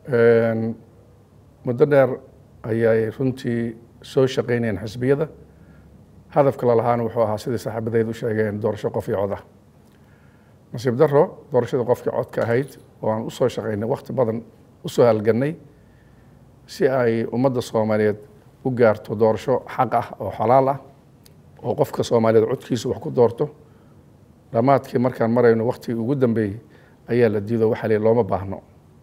muddo dheer ayay runtii soo shaqaynayeen xisbiyada hadafka lalahaana wuxuu ahaa sidii saaxiibadeed u sheegeen doorasho qof iyo cod ah nasiib daro doorashada qofkii codka ahayd oo aan usoo shaqaynay wakhti badan usoo halgannay si ay ummadda soomaaliyeed u gaarto doorasho xaq ah oo xalaal ah oo qofka soomaaliyeed codkiisa wax ku doorto dhammaadkii markaan marayno wakhtigii ugu dambeeyey ayaa la diido waxaa lihi looma baahno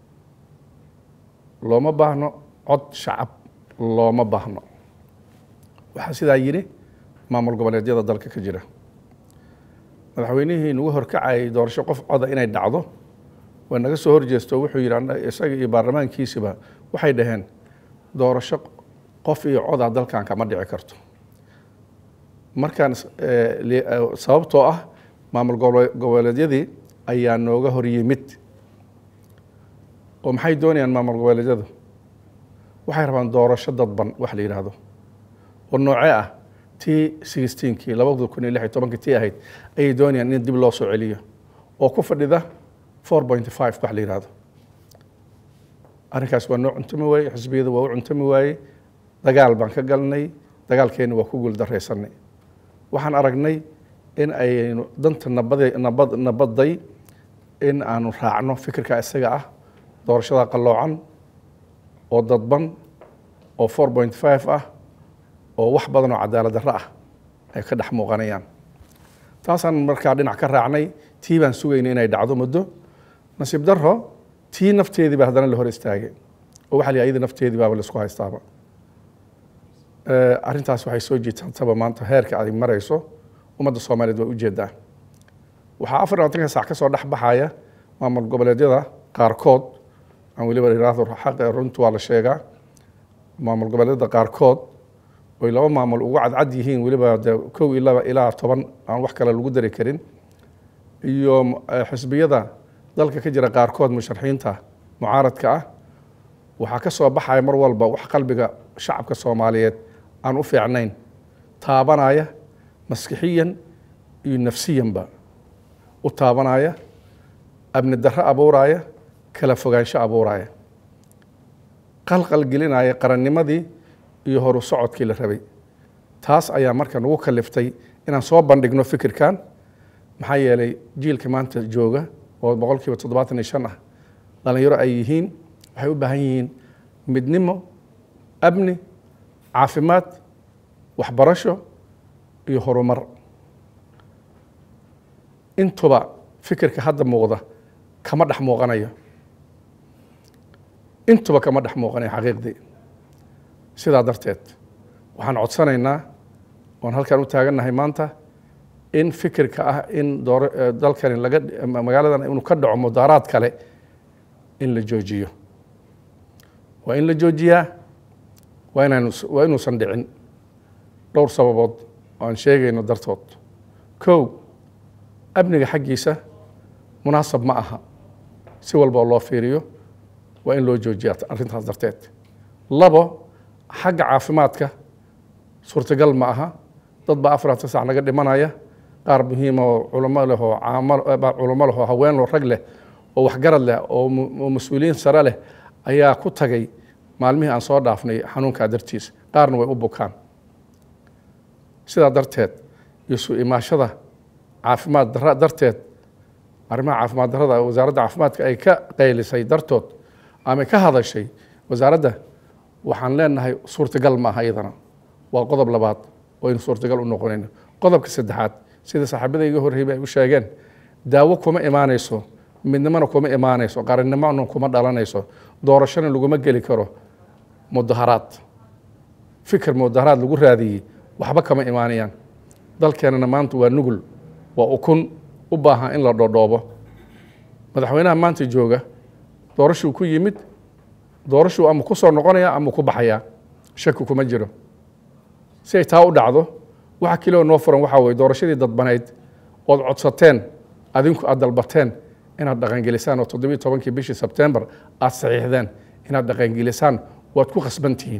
looma baahno cod shacab looma baahno waxaa sidaa yidhi maamul goboleedyada dalka ka jira madaxweynihii nagu horkacayay doorasho qof coda inay dhacdo waa naga soo horjeesto wuxuu yidhi isaga iyo baarlamaankiisiba waxay dhaheen doorasho qof iyo coda dalkan kama dhici karto markaan sababtoo ah maamul goboleedyadii ayaa nooga hor yimid oo maxay doonayaan maamul goboleedyadu waxay rabaan doorasho dadban wax la yidhaahdo oo noocee ah tii sixteenkii labada kun iyo lix iyo tobankii tii ahayd ayay doonayaan in dib loo soo celiyo oo ku fadhida four point five wax la yidhaahdo arrinkaas waa noo cuntami waaye xisbiyada waa u cuntami waaye dagaal baan ka galnay dagaalkeenna waa ku guuldaraysanay waxaan aragnay in aynu danta nabada nabad nabadday in aanu raacno fikirka isaga ah doorashada qalloocan oo dadban oo four point five ah oo wax badan oo cadaalad darro ah ay ka dhex muuqanayaan taasaan markaa dhinac ka raacnay tii baan sugaynay inay dhacdo muddo nasiib darro tii nafteedii baa haddana la hor istaagay oo waxa la yidhi ayada nafteedii baaba laisku haystaaba arrintaas waxay soo jiitantaba maanta heerka ay marayso ummadda soomaaliyeed waa ujeedaa waxaa afar labaatanka saac ka soo dhex baxaya maamul goboleedyada qaarkood aan weliba iraahdo xaq runtu waa la sheegaa maamul goboleedyada qaarkood oy laba maamul ugu cadcad yihiin weliba de kow iyo laba ilaa toban aan wax kale lagu dari karin iyo xisbiyada dalka ka jira qaarkood musharaxiinta mucaaradka ah waxaa ka soo baxaya mar walba wax qalbiga shacabka soomaaliyeed aan u fiicnayn taabanaya maskixiyan iyo nafsiyanba u taabanaya abni darro abuuraya kala fogaansho abuuraya qalqal gelinaya qarannimadii iyo horu socodkii la rabay taas ayaa marka nagu kaliftay inaan soo bandhigno fikirkan maxaa yeelay jiilka maanta jooga oo boqol kiiba toddobaatan iyo shan ah dhallinyaro ay yihiin waxay u baahan yihiin midnimo amni caafimaad waxbarasho iyo horumar intuba fikirka hadda muuqda kama dhex muuqanayo intuba kama dhex muuqanayo xaqiiqdii sidaa darteed waxaan codsanaynaa oon halkan u taagannahay maanta in fikirka ah in door dalkani laga magaaladan inuu ka dhaco mudaaraad kale in la joojiyo waa in la joojiyaa waa inaan waa inuusan dhicin dhowr sababood oo aan sheegayno dartood kow amniga xaggiisa munaasab ma aha si walba oo loo fiiriyo waa in loo joojiyaa arrintaas darteed labo xagga caafimaadka suurtagal ma aha dad baa afaranta sac naga dhimanaya qaar muhiima oo culamo leh oo caamo culamo leh oo haween leh rag leh oo waxgarad leh oo mas-uuliyiin sare leh ayaa ku tagay maalmihii aan soo dhaafnay xanuunkaa dartiis qaarna way u bukaan sidaa darteed iyo su imaashada caafimaad dara darteed arrimaha caafimaad darrada wasaaradda caafimaadka ay ka qaylisay dartood ama ka hadashay wasaaradda waxaan leenahay suurtagal ma aha iyadana waa qodob labaad oo aynu suurtagal u noqonayno qodobka saddexaad sida saaxiibada iga horreeyba ay u sheegeen daawo kuma imaanayso midnimona kuma imaanayso qarannimona kuma dhalanayso doorashona laguma geli karo mudaharaad fikir mudaharaad lagu raadiyey waxba kama imaanayaan dalkeenana maanta waa nugul waa ukun u baahan in la dhodhoobo madaxweynaha maanta jooga doorashuu ku yimid doorashuu ama ku soo noqonaya ama ku baxayaa shaki kuma jiro si ay taa u dhacdo waxa kiloo noo furan waxaa weye doorashadii dadbanayd ood codsateen adinku aad dalbateen inaad dhaqangelisaan oo toddobiiy tobankii bishii sebtembar aad saxiixdeen inaad dhaqangelisaan waad ku khasban tihiin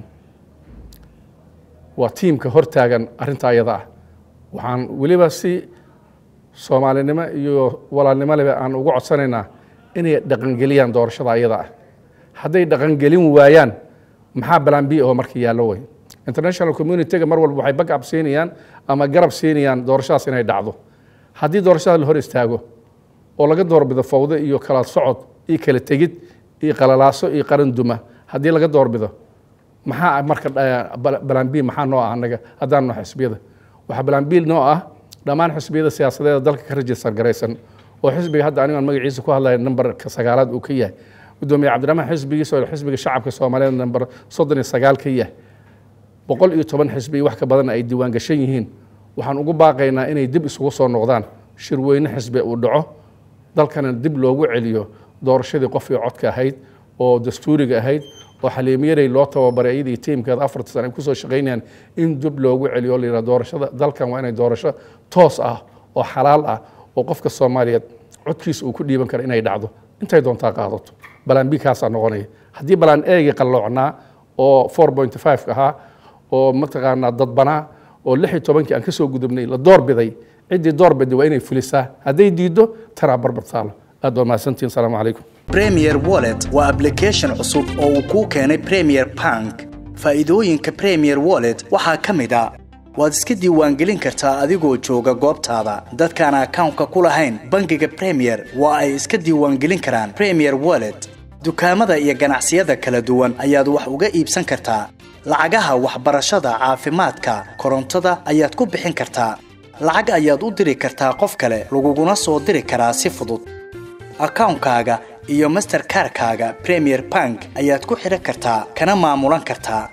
waa tiimka hortaagan arrintaa iyada ah waxaan weliba si soomaalinimo iyo walaalnimo leba aan ugu codsanaynaa inay dhaqangeliyaan doorashada iyada ah hadday dhaqangelin waayaan maxaa balan b oo marka yaallo wey international communityga mar walba waxay backup siinayaan ama garab siinayaan doorashadaas inay dhacdo haddii doorashada la hor istaago oo laga doorbido fawdo iyo kala socod iyo kala tegid iyo qalalaaso iyo qaran duma haddii laga doorbido maxaa marka balan b maxaa noo ah anaga haddaan noo xisbiyada waxaa balan b noo ah dhammaan xisbiyada siyaasadeeda dalka ka rajistar garaysan oo xisbiga hadda anigaan magaciisa ku hadlaya nambarka sagaalaad uu ka yahay gudoomiye cabdiraxmaan xisbigiisa oo xisbiga shacabka soomaaliyeed namber soddon iyo sagaal ka yahay boqol iyo toban xisbi wax ka badan ay diiwaan gashan yihiin waxaan ugu baaqaynaa inay dib isugu soo noqdaan shirweyne xisbi uu dhaco dalkana dib loogu celiyo doorashadii qofkii codka ahayd oo dastuuriga ahayd oo xaliimiyaday loo tababaray iyadii tiimkeeda afarta sana ay kusoo shaqaynayaan in dib loogu celiyo la yidhaha doorashada dalkan waa inay doorasho toos ah oo xalaal ah oo qofka soomaaliyeed codkiisa uu ku dhiiban kara inay dhacdo intay doontaa qaadato balaan b kaasaa noqonaya haddii balaan eegi qalloocnaa oo four point five ahaa oo mataqaanaa dadbanaa oo lix iyo tobankii aan ka soo gudubnay la doorbiday ciddii doorbiday waa inay fulisaa hadday diiddo tanaa barbar taalo aad waa mahadsantihin asalaamu calaykum premier wallet waa application cusub oo uu kuu keenay premier bank faa'iidooyinka premier wallet waxaa ka mid a waad iska diiwaangelin kartaa adigoo jooga goobtaada dadkaan akawnka ku lahayn bangiga premier waa ay iska diiwaangelin karaan premier wallet dukaamada iyo ganacsiyada kala duwan ayaad wax uga iibsan kartaa lacagaha waxbarashada caafimaadka korontada ayaad ku bixin kartaa lacag ayaad u diri kartaa qof kale laguguna soo diri karaa si fudud akawnkaaga iyo masterkarkaaga premier bank ayaad ku xidhan kartaa kana maamulan kartaa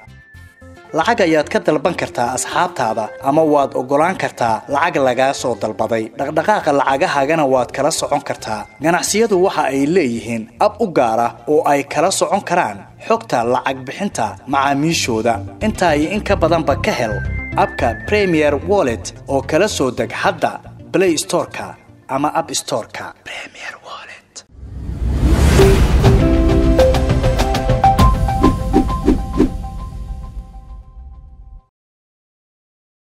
lacag ayaad ka dalban kartaa asxaabtaada ama waad oggolaan kartaa lacag lagaa soo dalbaday dhaqdhaqaaqa lacagahaagana waad kala socon kartaa ganacsiyadu waxa ay leeyihiin ab u gaar ah oo ay kala socon karaan xogta lacag bixinta macaamiishooda intaa iyo in ka badanba ka hel abka premier wallet oo kala soo deg hadda blay storeka ama ab storeka